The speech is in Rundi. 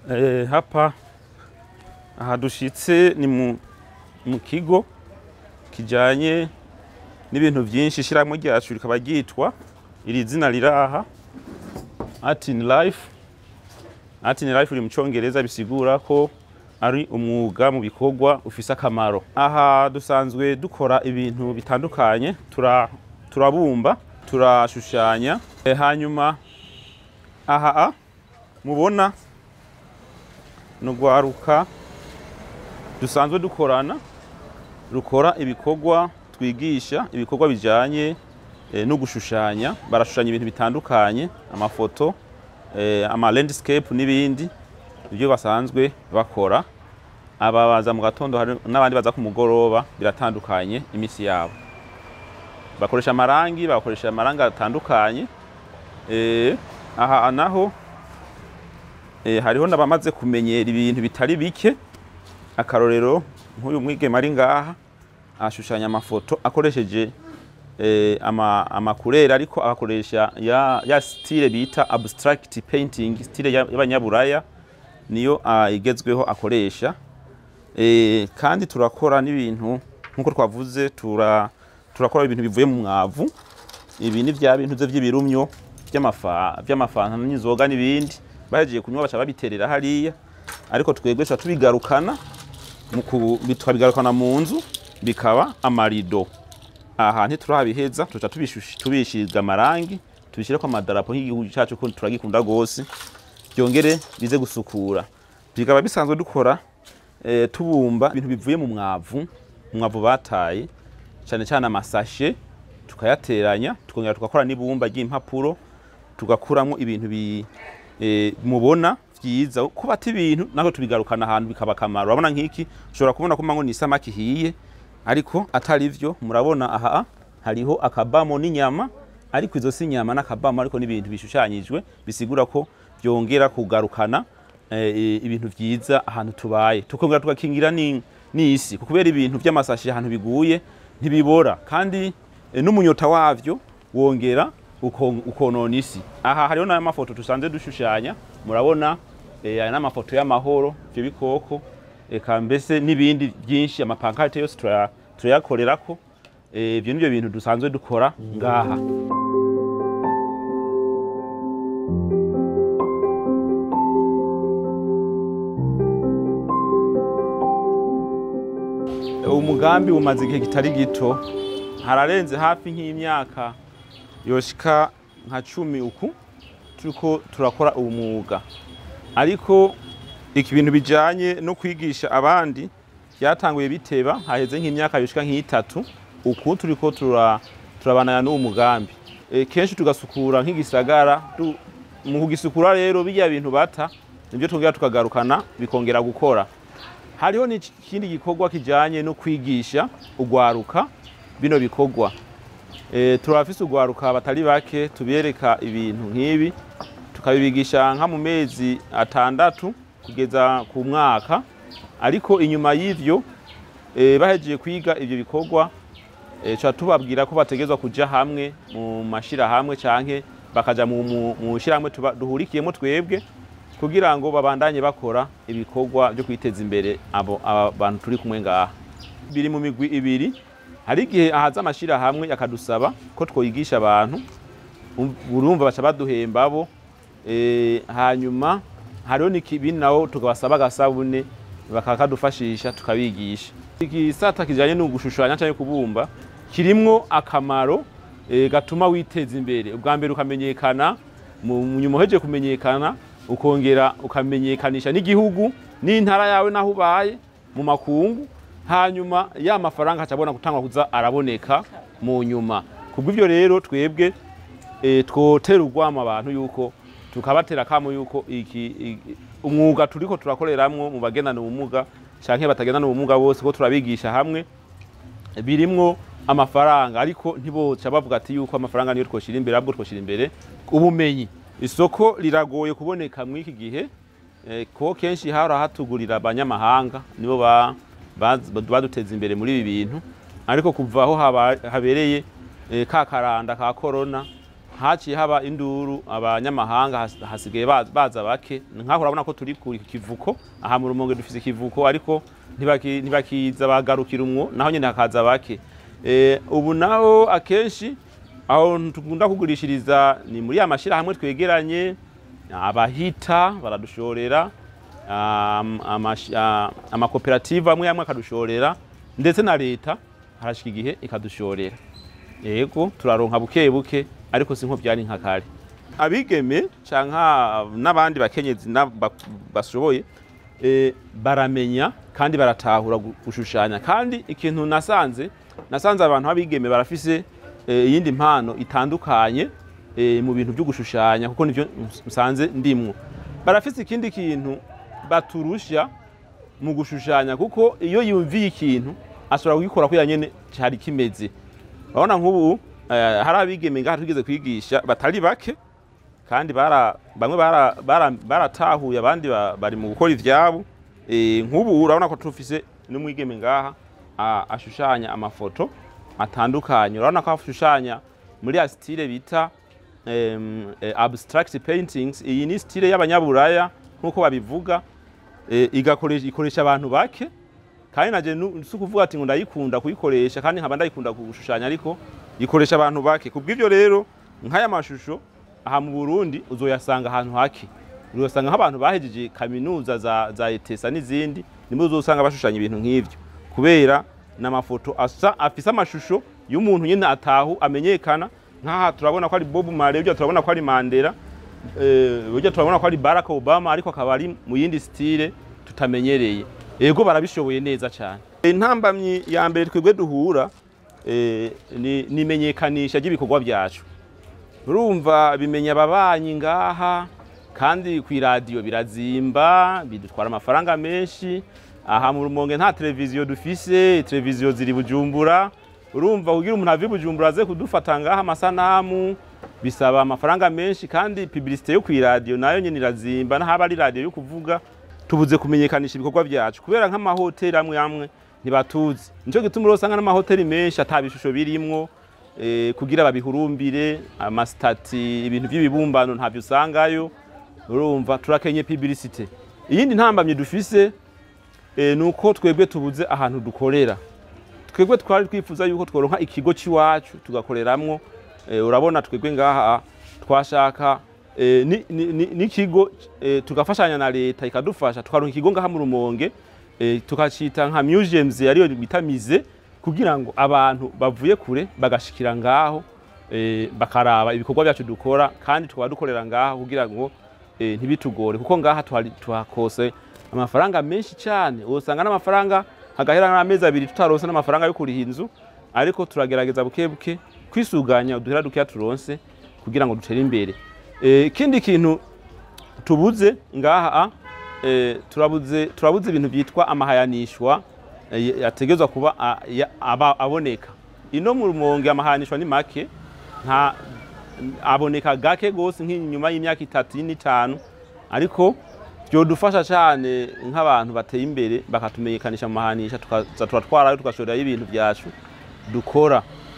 Eh, hapa aha dushitse ni mu, mu kigo kijanye n'ibintu vyinshi ishirahamwe ryacu rikaba ryitwa iri zina riraha Art in Life Art in Life uri mu congereza bisigura ko ari umwuga mu bikorwa ufise akamaro aha dusanzwe dukora ibintu bitandukanye tura turabumba turashushanya e, hanyuma aha a mubona nugwaruka dusanzwe dukorana rukora ibikorwa twigisha ibikorwa bijanye e, no gushushanya barashushanya ibintu bitandukanye amafoto e, ama landscape n'ibindi ibyo basanzwe bakora aba baza mu gatondo hari n'abandi baza ku mugoroba biratandukanye imisi yabo bakoresha amarangi bakoresha amarangi atandukanye e, aha naho e, hariho n'abamaze kumenyera ibintu bitari bike akarorero nk'uyu mwigeme ari ngaha ashushanya amafoto akoresheje eh, ama, amakureri ariko agakoresha ya, ya style bita abstract painting style y'abanyaburaya niyo uh, igezweho akoresha e, kandi turakora n'ibintu nk'uko twavuze tura, turakora ibintu bivuye mu mwavu ibi ni vya bintu vy'ibirumyo vy'amafanta n'inzoga n'ibindi bahejeje kunywa baca babiterera hariya ariko twebwe tuba tubigarukana tukabigarukana mu nzu bikaba amarido aha ntiturabiheza tuca tubishiza amarangi tubishireko amadarapo nk'igihugu cacu ko turagikunda gose byongere bize gusukura bikaba bisanzwe dukora e, tubumba ibintu bivuye mu mwavu umwavu bataye cyane cyane amasashe tukayateranya tukongera tugakora n'ibumba ry'impapuro tugakuramo ibintu bi, e, mubona vyiza kubata ibintu nako tubigarukana ahantu bikaba akamaro urabona nk'iki ushobora kubona ko mango ni isamaki hiye ariko atari vyo murabona aha hariho akabamo n'inyama ariko izo si inyama n'akabamo ariko n'ibintu bishushanyijwe bisigura ko byongera kugarukana e, ibintu vyiza ahantu tubaye tukongera tugakingira n'isi kubera ibintu vy'amasashi ahantu biguye ntibibora kandi e, n'umunyota wavyo wongera ukonona isi aha hariho n'aya mafoto tusanze dushushanya murabona eh, aya n'amafoto y'amahoro ivyo bikoko eka mbese n'ibindi byinshi amapankarte yose turayakorerako ivyo nivyo bintu dusanzwe dukora ngaha umugambi umaze igihe kitari gito hararenze hafi nk'imyaka yoshika nka cumi uku turiko turakora uwo mwuga ariko iki bintu bijanye no kwigisha abandi byatanguye biteba haheze nk'imyaka yoshika nk'itatu uku turiko turabanana n'uwo mugambi e, kenshi tugasukura nk'igisagara mu kugisukura rero bijya bintu bata nibyo twongera tukagarukana bikongera gukora hariho n'ikindi gikorwa kijanye no kwigisha ugwaruka bino bikorwa e, turafise ugwaruka batari bake tubereka ibintu nk'ibi tukabibigisha nka mu mezi atandatu kugeza ku mwaka ariko inyuma y'ivyo e, bahejeje kwiga ivyo bikorwa e, ca tubabwira ko bategezwa kuja hamwe mu mashirahamwe canke bakaja mu shirahamwe duhurikiyemo twebwe kugira ngo babandanye bakora ibikorwa byo kwiteza imbere abo abantu turi kumwe ngaha biri mu migwi ibiri hari igihe ahaza amashirahamwe yakadusaba ko twoyigisha abantu urumva baca baduhemba bo e, hanyuma hariho n'ibindi nabo tukabasaba agasabune bakakadufashisha tukabigisha igisata kijanye no gushushanya cyangwa kubumba kirimwo akamaro e, gatuma witeza imbere ubwa mbere ukamenyekana nyuma uhejeje kumenyekana ukongera ukamenyekanisha n'igihugu n'intara yawe naho ubaye mu makungu hanyuma ya mafaranga acabona gutangwa kuza araboneka mu nyuma kubw'ivyo rero twebwe e, twotera urwamo abantu yuko tukabatera kamo yuko iki umwuga turiko turakoreramwo mu bagendana ubumuga canke batagendana ubumuga bose ko turabigisha hamwe birimwo amafaranga ariko ntiboca bavuga ati yuko amafaranga niyo twoshira imbere ahubwo twoshira imbere ubumenyi isoko riragoye kuboneka mw'iki gihe eh, ko kenshi hara hatugurira abanyamahanga nibo ba baduteza imbere muri ibi bintu ariko kuva aho habereye ka karanda ka korona haciye haba induru abanyamahanga has- hasigaye ba- baza bake nkaho urabona ko turi ku kivuko aha mu rumonge dufise ikivuko ariko ntibaki- ntibakiza bagarukira umwo naho nyene hakaza bake Eh, ubu naho akenshi aho tugunda kugurishiriza ni muri ya mashirahamwe twegeranye abahita baradushorera am- amash- a- amakoperative amwe amwe akadushorera ndetse na leta harashika igihe ikadushorera yego turaronka buke buke ariko si nko byari nka kare abigeme canka n'abandi bakenyezi na- ba- bashoboye eh, baramenya kandi baratahura gu- gushushanya kandi ikintu nasanze nasanze abantu b'abigeme barafise eh, iyindi mpano itandukanye eh, mu bintu byo gushushanya kuko nivyo nsanze ndimwo barafise ikindi kintu baturusha mu gushushanya kuko iyo yumviye ikintu ashobora kugikora ko nyene cyari kimeze urabona nk'ubu eh, hari abigeme ngaha twigeze kwigisha batari bake kandi bara bamwe bara- bara- baratahuye abandi ba- bari mu gukora ivyabo Eh, nk'ubu urabona ko tufise n'umwigeme ngaha a- ashushanya amafoto atandukanye urabona ko ashushanya muri ya style bita em, eh, abstract paintings iyi ni style y'abanyaburaya nk'uko babivuga eh, igakoresha ikoresha abantu bake kandi naje nu- si ukuvuga ati ngo ndayikunda kuyikoresha kandi nkaba ndayikunda gushushanya ariko ikoresha abantu bake kubw'ivyo rero nk'aya mashusho aha mu Burundi uzoyasanga ahantu hake uzosanga nk'abantu bahejeje kaminuza za, za etesa n'izindi nimwe uzosanga bashushanya ibintu nk'ivyo kubera n'amafoto asa afise amashusho y'umuntu nyene atahu amenyekana nk'aha turabona ko ari Bob Marley burya turabona ko ari Mandela eh, burya turabona ko ari Barack Obama ariko akaba ari mu yindi style tutamenyereye ego barabishoboye neza cyane intambamyi ya mbere twebwe duhura eh, ni ni imenyekanisha ry'ibikorwa byacu urumva bimenya ababanyi ngaha kandi ku iradiyo birazimba bidutwara amafaranga menshi aha mu rumonge nta televiziyo dufise televiziyo ziri bujumbura urumva kugira umuntu ave i bujumbura aze kudufata ngaha amasanamu bisaba amafaranga menshi kandi publicité yo ku iradiyo nayo nyene irazimba n'ahaba ari radiyo yo kuvuga tubuze kumenyekanisha ibikorwa byacu kubera nk'amahoteli amwe amwe ntibatuzi nico gituma rero usanga n'amahoteli menshi ata bishusho birimwo eh, kugira babihurumbire amasitati ibintu by'ibibumbano ntabyo usangayo urumva turakenye publicité iyindi ntambamye dufise eh, nuko twebwe tubuze ahantu dukorera twebwe twari twifuza yuko tworonka ikigo c'iwacu tugakoreramwo eh, urabona twebwe ngaha twashaka eh, ni- ni- ni- n'ikigo eh, tugafashanya na leta ikadufasha tukaronka ikigo ngaha mu rumonge eh, tukacita nka museums ariyo bita mize kugira ngo abantu bavuye kure bagashikira ngaho eh, bakaraba ibikorwa byacu dukora kandi tukaba dukorera ngaho kugira ngo eh, ntibitugore kuko ngaha tuhari- tuhakose amafaranga menshi cyane usanga n'amafaranga hagahera n'amezi abiri tutaronse n'amafaranga yo kuriha inzu ariko turagerageza buke buke kwisuganya uduhera dukeya turonse kugira ngo dutere imbere Eh, ikindi kintu tubuze ngaha eh, turabuze turabuze ibintu byitwa amahayanishwa eh, yategezwa kuba a- ya- aba- aboneka ino mu rumonge amahayanishwa ni make nta aboneka gake gose nk'inyuma y'imyaka itatu n'itanu ariko byodufasha cyane nk'abantu bateye imbere bakatumenyekanisha mu mahanisha tukaza turatwarayo tugashorerayo ibintu byacu dukora